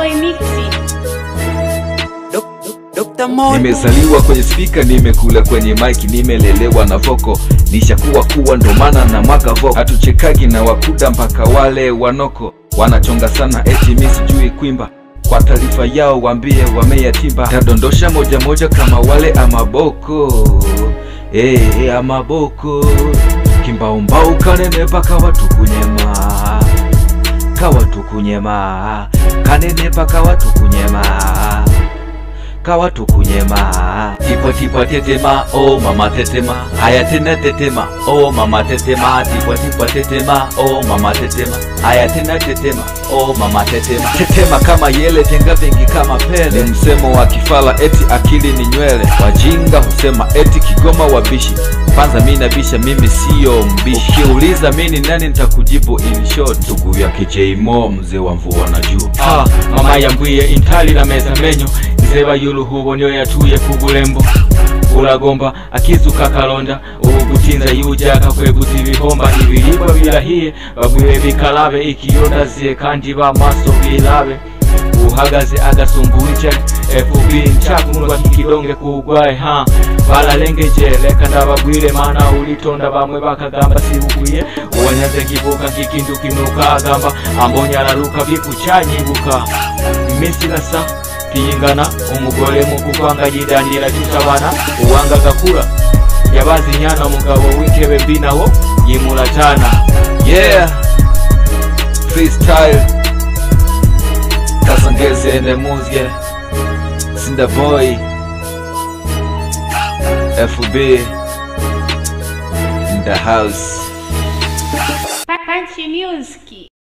Boy Mixi. Dr. Mondo. Nimezaliwa kwenye spika, nimekula kwenye mike, nimelelewa na voko, nishakuwa kuwa ndo maana na mwaga voko. Hatuchekagi na wakuda mpaka wale wanoko wanachonga sana, eti mi sijui kwimba. Kwa taarifa yao wambie wameyatimba, tadondosha moja moja kama wale amaboko hey, hey, amaboko kimbaumbau kanenepa kawatukunyema kawatukunyema kanenepa kawatukunyema kawatukunyema tipwa tipwa tetema oh mama tetema haya tena tetema oh mama tetema tipwa tipwa tetema oh mama tetema haya tena tetema oh mama tetema tetema kama yele tenga vingi kama pele ni msemo wa kifala eti akili ni nywele wajinga husema eti kigoma wabishi kwanza mi nabisha mimi siyo mbishi ukiuliza mi ni nani nitakujibu in short ndugu ya kijmo mzee wa mvua na juu ha mama yambwiye intali na meza menyo nzeba y'uruhubo niyo yatuye ku bulembo uragomba akizuka kalonda ubugutinza yujaka kweguza ibihomba ibiribwa birahiye babwire bikarabe ikiyodaziye kandi bamaso birabe uhagaze agasumbuje fb ncakumurwa kikidonge kugwaye ha baralengeje reka ndabagwire mana ulitonda bamwe bakagamba sibuguye uwanyaze kivuka kikindu kinuka agamba ambonye araruka bikucanyibuka iminsi irasa kiyingana umugore mu kuvanga yidandira tutabana uwanga gakura yabazi nyana mugabo w'ikebe mbi nawo yimura tana yeah freestyle kasangeze ende muzge sinda boy fb in the house Punch Music.